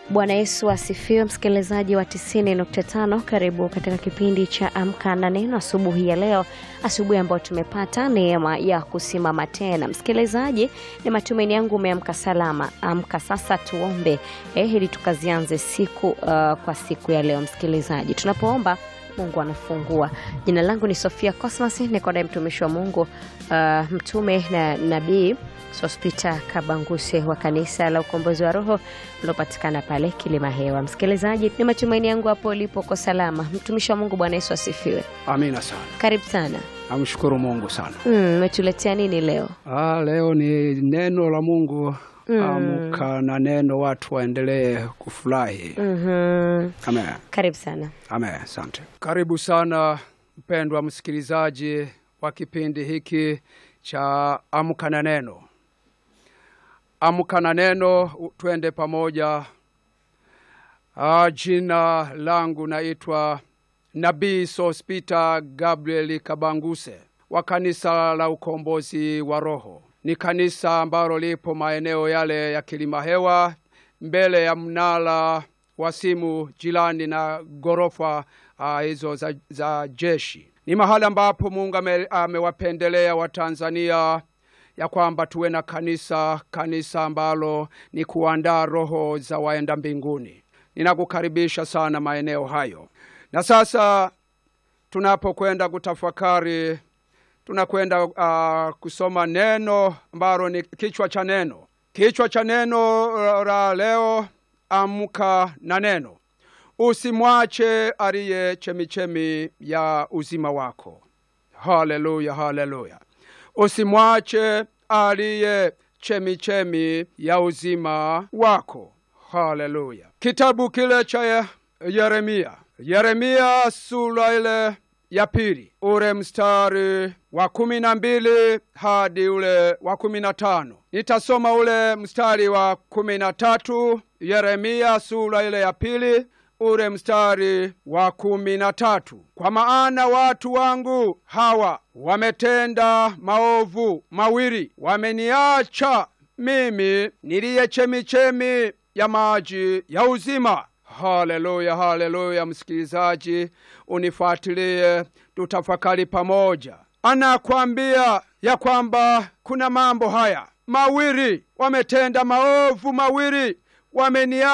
Bwana Yesu asifiwe, msikilizaji wa 90.5. Karibu katika kipindi cha Amka na Neno asubuhi ya leo, asubuhi ambayo tumepata neema ya kusimama tena. Msikilizaji, ni matumaini yangu umeamka salama. Amka sasa tuombe eh, ili tukazianze siku uh, kwa siku ya leo. Msikilizaji, tunapoomba Mungu anafungua. Jina langu ni Sofia Cosmas, niko naye mtumishi wa Mungu uh, mtume na nabii Sospita Kabanguse wa kanisa la ukombozi wa roho lilopatikana pale Kilima Hewa. Msikilizaji, ni matumaini yangu hapo ulipo uko salama. Mtumishi wa Mungu, Bwana Yesu asifiwe. Amina sana, Karibu sana. namshukuru Mungu sana. Umetuletea nini leo? Ah, leo ni neno la Mungu. Amka na neno, watu waendelee kufurahi. Mhm. Amen, Karibu sana. amen, asante. Karibu sana mpendwa msikilizaji wa kipindi hiki cha Amka na Neno. Amka na Neno, u- twende pamoja. Ah, jina langu naitwa Nabii Sospita Gabriel Kabanguse wa kanisa la ukombozi wa roho. Ni kanisa ambalo lipo maeneo yale ya Kilima Hewa, mbele ya mnara wa simu, jirani na ghorofa ah, hizo za, za jeshi. Ni mahali ambapo Mungu ame- amewapendelea Watanzania ya kwamba tuwe na kanisa, kanisa ambalo ni kuandaa roho za waenda mbinguni. Ninakukaribisha sana maeneo hayo. Na sasa tunapokwenda kutafakari, tunakwenda uh, kusoma neno ambalo ni kichwa cha neno. Kichwa cha neno uh, la leo, amka na neno. Usimwache aliye chemichemi ya uzima wako. Haleluya, haleluya. Usimwache aliye chemichemi ya uzima wako. Haleluya. Kitabu kile cha Ye- Yeremia, Yeremia sura ile ya pili, ule mstari wa kumi na mbili hadi ule wa kumi na tano. Nitasoma ule mstari wa kumi na tatu, Yeremia sura ile ya pili ule mstari wa kumi na tatu. Kwa maana watu wangu hawa wametenda maovu mawili, wameniacha mimi niliye chemichemi ya maji ya uzima. Haleluya, haleluya! Msikilizaji, unifuatilie, tutafakari pamoja. Anakwambia ya kwamba kuna mambo haya mawili, wametenda maovu mawili, wamenia